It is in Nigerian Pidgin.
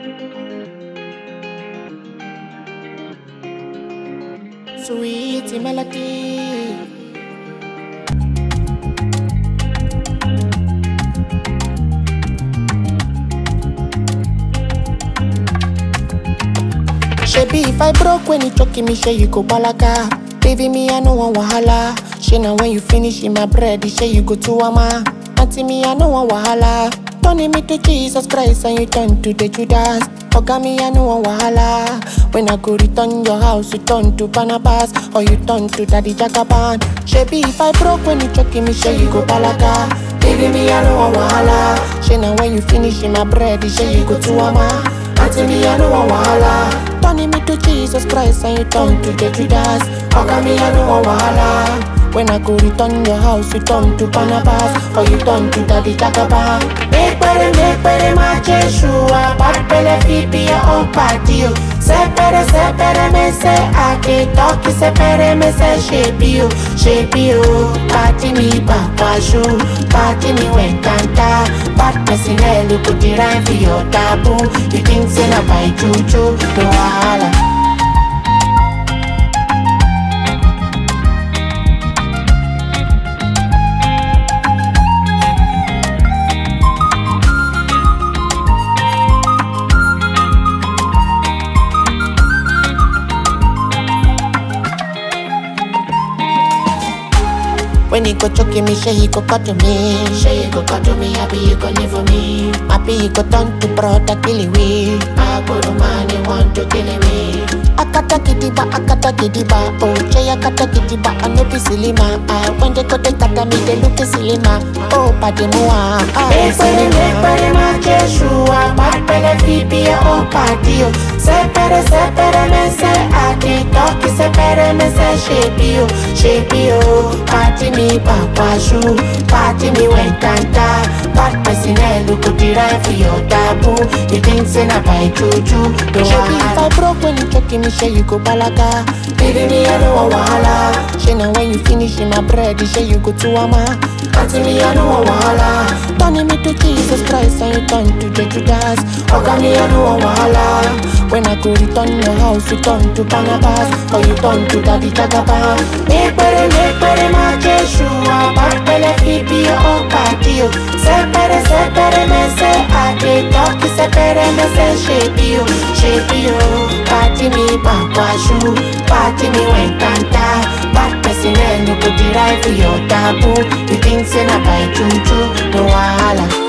Sweet melody. Shebi if I broke when you choking me, say you go balaga. Baby me, I no want wahala. She now when you finish in my bread, say you go to ama. Auntie me, I no want wahala. Turning me to Jesus Christ and you turn to the Judas. Oga me, I no want wahala. When I go return your house, you turn to Barnabas or you turn to Daddy Jagaban. Shebi if I broke when you choking me, say you go balaga. Baby me, I no want wahala. She now when you finish in my bread, say you go to ama. Auntie me, I no want wahala. Turning me to Jesus Christ and you turn to the Judas. Oga me, I no want wahala. When I go return your house, you turn to Barnabas or you turn to Daddy Jagaban. Make better, make better, my Jeshua. Bad belly, feet be your own party. oh. Sepere, sepere, me say I can talk. Sepere, me say shape you, shape you. Party me back, washu. Party me when kanta. Bad person, eh, look at the rhyme for your taboo. You think say na by juju, no wahala. When he go choking me, say he go cut to me. Say he go cut to me, happy you go live for me. Happy he go turn to brother kill we. I go to man, he want to kill me. Akata kidiba, akata kidiba, oh Jay akata kidiba, I no be silly man. Ah, when they go they kata me, they look silly man. Oh, padi mua, ah, Ekpere mekpere ma Jeshua Bakpele fibi ya o padi o Sepere sepere me se adi Toki sepere me se shebi o Shebi o Party me pakwashu Party me wekanta Bad person eh look at the right for your taboo You think say na by juju No Shebi if I wahala broke when you choking me, say you go balaga. Baby me I no want wahala She now when you finish in my bread, say you go to ama. Auntie me I no want wahala Turning me to Jesus Christ and you turn to the Judas. Oga me I no want wahala When I go return your house, you turn to Barnabas or you turn to Daddy Jagaban. Mekpere mekpere ma Jeshua Bakpele fibi ya o padi o Sepere sepere me se adi Toki sepere me se shebi o Shebi o Party me bakwashu Party me wekanta Bad person eh no go the right for your taboo You think say na by juju No wahala